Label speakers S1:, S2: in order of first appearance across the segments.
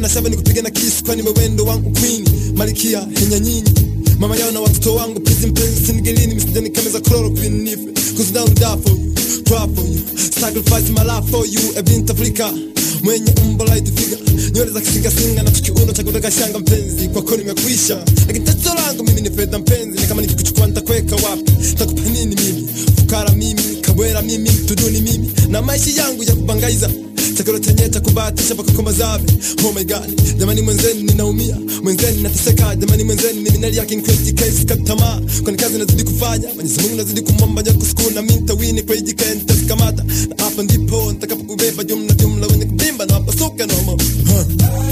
S1: na shaba nikupiga na kisu kwani wewendo wangu queen malikia henya nyinyi mama yao na watoto wangu pisi mpenzi sinigelini misijani kameza chloroquine nife cause now I'm die for you cry for you sacrifice my life for you a bint Africa mwenye umbo light figure nywele za kisingasinga na tukiuno cha kutaka shanga mpenzi kwako nimekwisha lakini tatizo langu mimi ni fedha mpenzi na kama nikikuchukua nitakweka wapi nitakupa nini mimi fukara mimi kabwera mimi tuduni mimi na maisha yangu ya kubangaiza chakula chenye cha kubahatisha mpaka kwa mazabe oh my god jamani mwenzeni ninaumia mwenzeni nateseka jamani mwenzeni mimi nalia kinkweti case katamaa kwani kazi nazidi kufanya Mwenyezi Mungu nazidi kumwomba nyoka siku na mimi nitawini kwa hiji kae nitakamata na hapa ndipo nitakapokubeba jumla jumla wenye kubimba na wapasuke no more huh.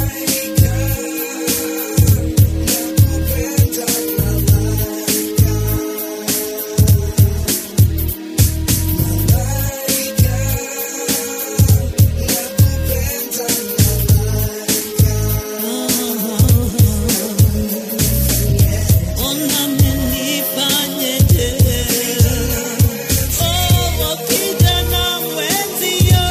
S2: Ona mnifanyeje? Oh, kijana mwenzio.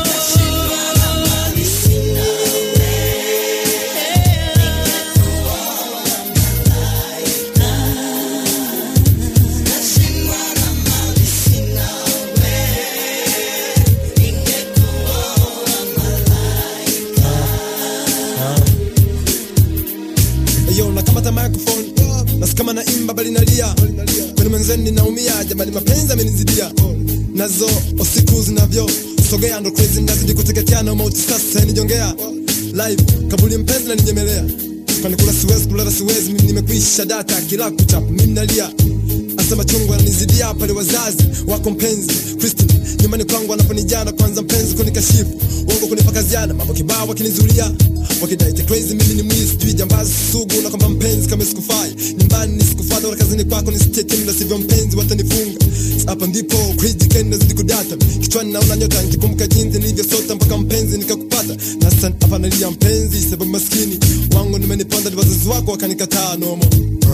S1: Yo, nakamata microphone nasikama na imba bali nalia kwani mwenzeni ninaumia jamani mapenzi amenizidia nazo usiku zinavyo sogea ndo crazy nazidi kuteketea na mauti sasa nijongea live kabuli mpenzi na ninyemelea kwani kula siwezi kulala siwezi mimi nimekwisha data kila kuchapa mimi nalia asema chungu ananizidia pale wazazi wako mpenzi Christine nyumbani kwangu anaponijana kwanza mpenzi kunikashifu uongo kunipakaziana mambo kibao wakinizulia wakidai eti crazy mimi ni mwizi sijui jambazi sugu na kwamba mpenzi kama sikufai nyumbani nisikufata wala kazini kwako nisitete na sivyo mpenzi watanifunga hapa ndipo crazy kind nazidi kudata kichwani naona nyota nikikumbuka jinsi nilivyosota mpaka mpenzi nikakupata na sasa hapa nalia mpenzi sababu maskini wangu nimeniponda ni wazazi wako wakanikataa nomo